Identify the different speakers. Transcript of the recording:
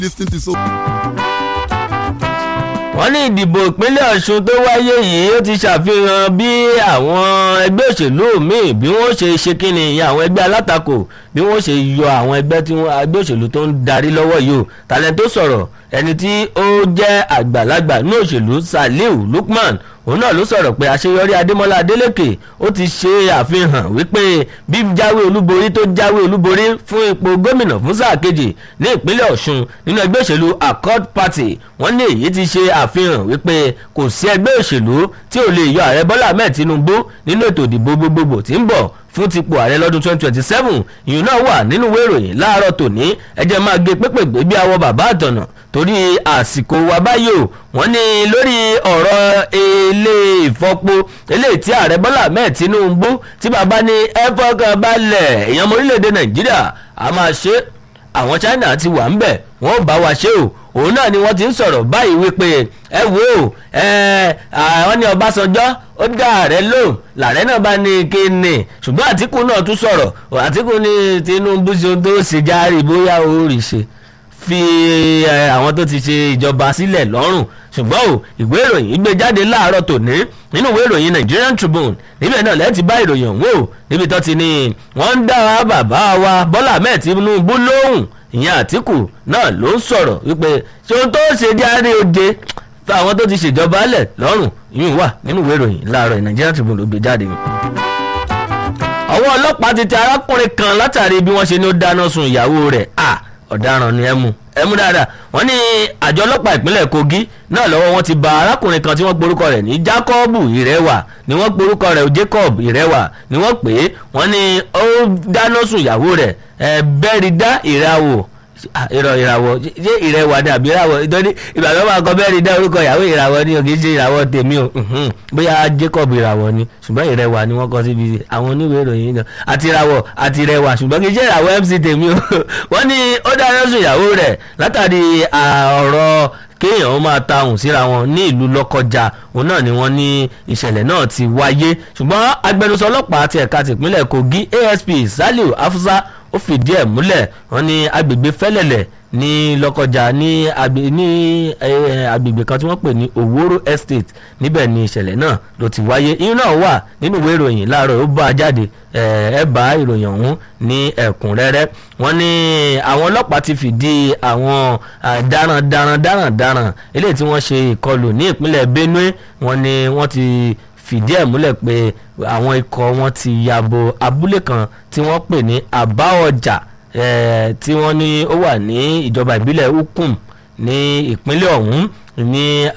Speaker 1: Listen to so.
Speaker 2: wọ́n ní ìdìbò ìpínlẹ̀ ọ̀ṣun tó wáyé yìí ó ti ṣàfihàn bí àwọn ẹgbẹ́ òṣèlú míì bí wọ́n ṣe ṣe kíni ìyẹn àwọn ẹgbẹ́ alátakò bí wọ́n ṣe yọ àwọn ẹgbẹ́ tí wọ́n ẹgbẹ́ òṣèlú tó ń darí lọ́wọ́ yìí o tàlẹ́ tó sọ̀rọ̀ ẹni tí ó jẹ́ àgbàlagbà ní òṣèlú saliu lukman òun náà ló sọ̀rọ̀ pé àṣeyọrí adémọ́lá adélèké ó ti ṣe àfihàn wípé bí jáwé olúborí tó jáwé olúborí fún ipò gómìnà fún sáà kejì ní ìpínlẹ̀ ọ̀ṣun nínú ẹgbẹ́ òṣèlú accord party wọ́n ní èyí ti ṣe àfihàn wípé kò sí ẹgbẹ́ òṣèlú tí ò lè yọ ààrẹ bọ́lá ahmed tinubu nínú ètò ìdìbò gbogbogbò tí ń bọ̀ fún tipò ààrẹ lọ́dún 2027 ìyún náà wà nínú ìwé ìròyìn láàárọ̀ tòní ẹjẹ́ máa gé pépègbè bí awọ bàbá àtọ̀nà torí àsìkò wa báyìí o wọ́n ní lórí ọ̀rọ̀ ilé ìfọpo eléyìí tí ààrẹ bọ́lá ahmed tinubu tí bàbá ní ẹ fọkàn balẹ̀ èèyàn ọmọ orílẹ̀-èdè nàìjíríà a máa ṣe àwọn china ti wà ń bẹ̀ wọ́n bá wa ṣe o òun náà ni wọ́n ti ń sọ̀rọ̀ báyìí wípé ẹ wo àwọn ní ọbásanjọ́ ó dá ààrẹ lóhùn làárẹ̀ náà bá ní kíni ṣùgbọ́n àtìkù náà tún sọ̀rọ̀ àtìkù ní tinubu ṣe tó ṣe járe bóyá ó rí ṣe fi àwọn tó ti ṣe ìjọba sílẹ̀ lọ́rùn ṣùgbọ́n o ìwé ìròyìn gbé jáde láàárọ̀ tòní nínú ìwé ìròyìn Nigerian Tribune níbẹ̀ náà lẹ́ẹ̀tì bá ìròyìn ọ̀hún o níbi tó ti ní wọ́n ń dá bàbá wa Bọ́lá Ahmed Tinubu lóhùn ìyẹn Àtíkù náà ló ń sọ̀rọ̀ wípé ṣé ohun tó ṣe jáde òde fún àwọn tó ti ṣèjọba lẹ̀ lọ́rùn ìyún wà nínú ìwé ìròyìn láàárọ̀ Nigerian Tribune ló gbé jáde ọwọ́ ọlọ́pàá ti tẹ arákùnrin kan látàrí bí wọ́n ṣe ní ó dáná sun ìyàwó rẹ̀ ah ọ̀daràn ni ẹ mú ẹ mú dáadáa wọ́n ní àjọ ọlọ́pàá ìpínlẹ̀ Kogi náà lọ́wọ́ wọn ti ba arákùnrin kan tí wọ́n porúkọ rẹ̀ ní Jacob Ìrẹ́wà ni wọ́n porúkọ rẹ̀ Jacob Ìrẹ́wà ni wọ́n pè é wọ́n ní ó dáná sun ìyàwó rẹ̀ ẹ bẹ́ẹ̀rìdá ìràwọ̀ ìrọ̀ ìràwọ̀ ṣé ìrẹwà ni àbí ìràwọ̀ ìtọ́ni ìbàdàn máa kọ bẹ́ẹ̀ ni dá orúkọ ìyàwó ìràwọ̀ ni kì í ṣe ìràwọ̀ tèmi o bóyá Jacob ìràwọ̀ ni ṣùgbọ́n ìrẹwà ni wọ́n kọ síbi àwọn oníwèé ìròyìn náà àti ìràwọ̀ àti ìrẹwà ṣùgbọ́n kì í ṣe ìràwọ̀ MC tèmi o wọ́n ní ó dáná sun ìyàwó rẹ̀ látàrí ọ̀rọ̀ kéèyàn ó máa ta ohùn síra wọn ní ìlú lọ́kọjà òun náà ni wọ́n ní ìṣẹ̀lẹ̀ náà ti wáyé ṣùgbọ́n agbẹnusọ ọlọ́pàá ti ẹ̀ka tìpínlẹ̀ Kogi ASP Saliu Afusa ó fìdí ẹ̀ múlẹ̀ wọ́n ní agbègbè fẹ́lẹ̀lẹ̀ ní lọ́kọjà ní agbègbè kan tí wọ́n pè ní Oworo Estate níbẹ̀ ni ìṣẹ̀lẹ̀ náà ló ti wáyé irun náà wà nínú ìwé ìròyìn láàárọ̀ ó bá a jáde ẹ bá ìròyìn ọ̀hún ní ẹ̀kúnrẹ́rẹ́ wọ́n ní àwọn ọlọ́pàá ti fìdí àwọn daran daran daran daran eléyìí tí wọ́n ṣe ìkọlù ní ìpínlẹ̀ Benue wọ́n ní wọ́n ti fìdí ẹ̀ múlẹ̀ pé àwọn ikọ̀ wọn ti yabo abúlé kan tí wọ́n pè ní àbáọjà tí wọ́n ní ó wà ní ìjọba ìbílẹ̀ Ukum ní ìpínlẹ̀ ọ̀hún ní